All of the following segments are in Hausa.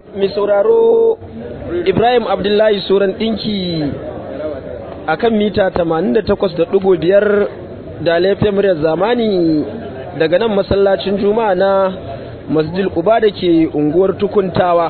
mai sauraro ibrahim abdullahi suran ɗinki a kan mita 88.5 da laifin muryar zamani daga nan masallacin juma'a na masjid kuba da ke unguwar tukuntawa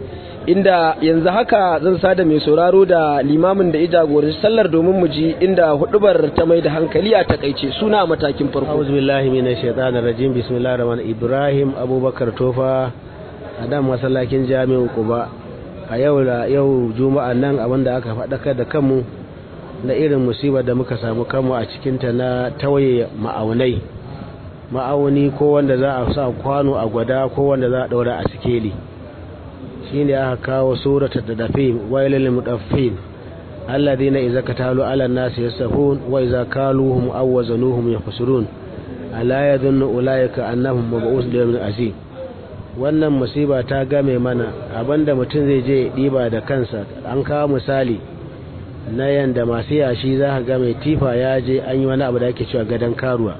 inda yanzu haka zan sada mai sauraro da limamin da ya jagoranci sallar domin mu ji inda hudubar ta mai da hankali a takaice suna a matakin farko auzu billahi minash shaitanir rajim bismillahir rahmanir ibrahim abubakar tofa a dan masallacin jami'in kuba a yau da yau juma'a nan abinda aka faɗakar da kanmu na irin musibar da muka samu kanmu a cikinta na tawaye ma'aunai ma'auni ko wanda za a sa kwano a gwada ko wanda za a ɗaura a sikeli shine aka kawo suratul tadafin wailil mudaffin alladhina idza katalu ala an-nasi yasafun wa idza kaluhum aw wazanuhum yakhsurun ala yadhunnu ulaika annahum mab'us liyawmin azim wannan musiba ta game mana abinda mutum zai je diba da kansa an kawo misali na yanda masu yashi za ka ga mai tifa ya je an yi wani abu da ake cewa gadon karuwa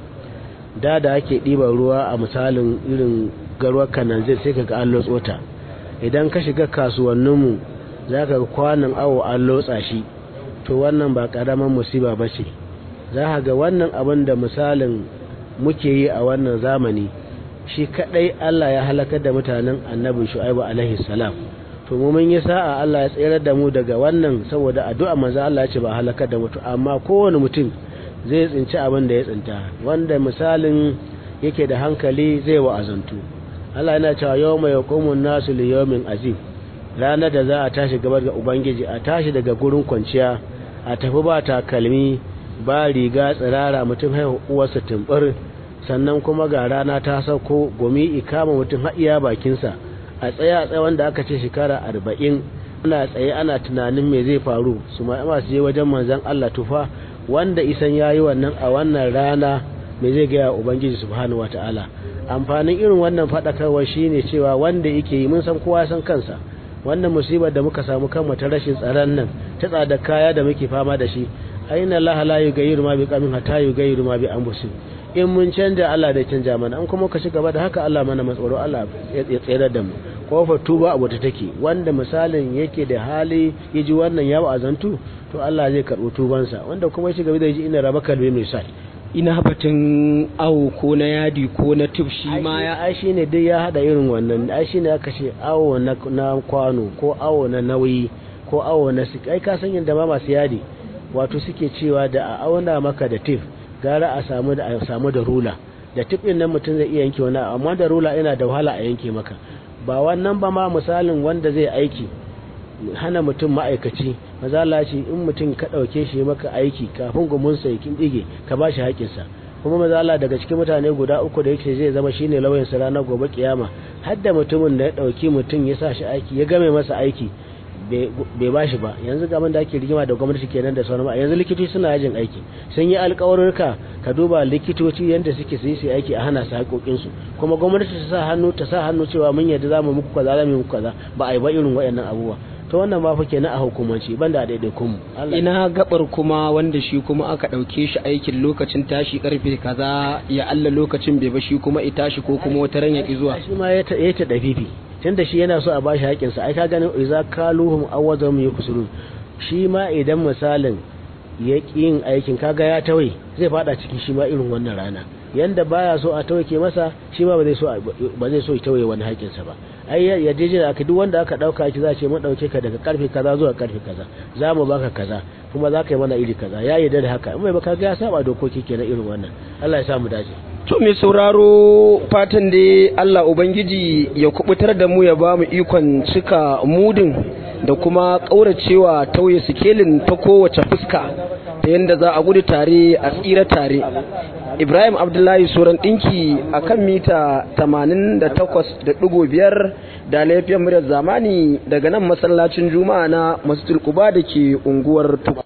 da da ake ɗiban ruwa a misalin irin garuwar kananzir sai ka ga an lotsota idan ka shiga kasuwanninmu za ka ga kwanan awo an lotsa shi to wannan ba ƙaramin musiba ba ce za ka ga wannan abin da misalin muke yi a wannan zamani shi kaɗai Allah ya halakar da mutanen annabin shu'aibu alaihi salam to mu mun yi sa'a Allah ya tsayar da mu daga wannan saboda addu'a manzo Allah ya ce ba halakar da mutu amma kowane mutum zai tsinci abin da ya tsinta wanda misalin yake da hankali zai wa'azantu Allah yana cewa yawma yaqumun nasu li yawmin azim ranar da za a tashi gabar ga ubangiji a tashi daga gurin kwanciya a tafi ba takalmi ba riga tsirara mutum haihu uwarsa tumbur sannan kuma ga rana ta sauko gumi ikama mutum haɗiya bakinsa a tsaye a tsaye wanda aka ce shekara arba'in ana tsaye ana tunanin me zai faru su ma masu je wajen manzon Allah tufa wanda isan yayi wannan a wannan rana me zai gaya ubangiji subhanahu wataala amfanin irin wannan faɗakarwa shine cewa wanda yake yi mun san kowa san kansa wannan musibar da muka samu kanmu ta rashin tsaron nan ta tsada kaya da muke fama da shi aina Allah la yughayyiru ma biqamin hatta yughayyiru ma bi anfusihim in mun canja Allah da canja mana an kuma ka ci gaba da haka Allah mana matsoro Allah ya tsere da mu kofar tuba abu ta take wanda misalin yake da hali ya ji wannan ya azantu to Allah zai karɓi tubansa wanda kuma ya ci gaba da ji ina rabaka da mai sai ina batun awo ko na yadi ko na tuf shi ma ya ai shine dai ya hada irin wannan ai shine aka ce awo na, na kwano ko awo na nauyi ko awo na sik ai ka san yadda ma masu yadi wato suke cewa da a auna maka da tif gara a samu da a samu da rula da tif din nan mutum zai iya yanke wani amma da rula yana da wahala a yanke maka ba wannan ba ma misalin wanda zai aiki hana mutum ma'aikaci mazala ce in mutum ka ɗauke shi maka aiki kafin gumunsa ya kin ɗige ka ba shi haƙinsa kuma mazala daga cikin mutane guda uku da yake zai zama shine lauyansa ranar gobe kiyama har da mutumin da ya ɗauki mutum ya sa shi aiki ya game masa aiki bai ba shi ba yanzu gaban da ake rigima da gwamnati kenan da sauran yanzu likitoci suna yajin aiki sun yi alƙawarurka ka duba likitoci yadda suke su yi aiki a hana su haƙoƙinsu kuma gwamnati ta sa hannu ta sa hannu cewa mun yadda za mu muku kaza za mu muku kaza ba a yi ba irin waɗannan abubuwa to wannan ba fa kenan a hukumanci banda a daidaiku mu ina gabar kuma wanda shi kuma aka ɗauke shi aikin lokacin tashi karfe kaza ya Allah lokacin bai ba shi kuma i tashi ko kuma wata ran ya ki zuwa shi ma ya ta ya ta dafifi tunda shi yana so a bashi haƙin sa ai ka ganin iza kaluhum awwazum yakusurun shi ma idan misalin ya yin aikin kaga ya tawai zai fada cikin shi ma irin wannan rana yanda baya so a tauke masa shi ma ba zai so ba zai so ya tauye wani haƙin sa ba ai ya je da aka duk wanda aka dauka ki za ce mun dauke ka daga karfe kaza zuwa karfe kaza za mu baka kaza kuma za ka yi mana iri kaza ya yarda da haka in bai baka ga ya saba dokoki kenan irin wannan Allah ya sa mu dace to mai sauraro fatan dai Allah ubangiji ya kubutar da mu ya ba mu ikon cika mudin da kuma kauracewa tauye sikelin ta kowace fuska ta yadda za a gudu tare a tsira tare ibrahim abdullahi suran dinki a kan mita 88.5 da laifiyar muryar zamani daga nan masallacin juma'a na masjid kuba da ke unguwar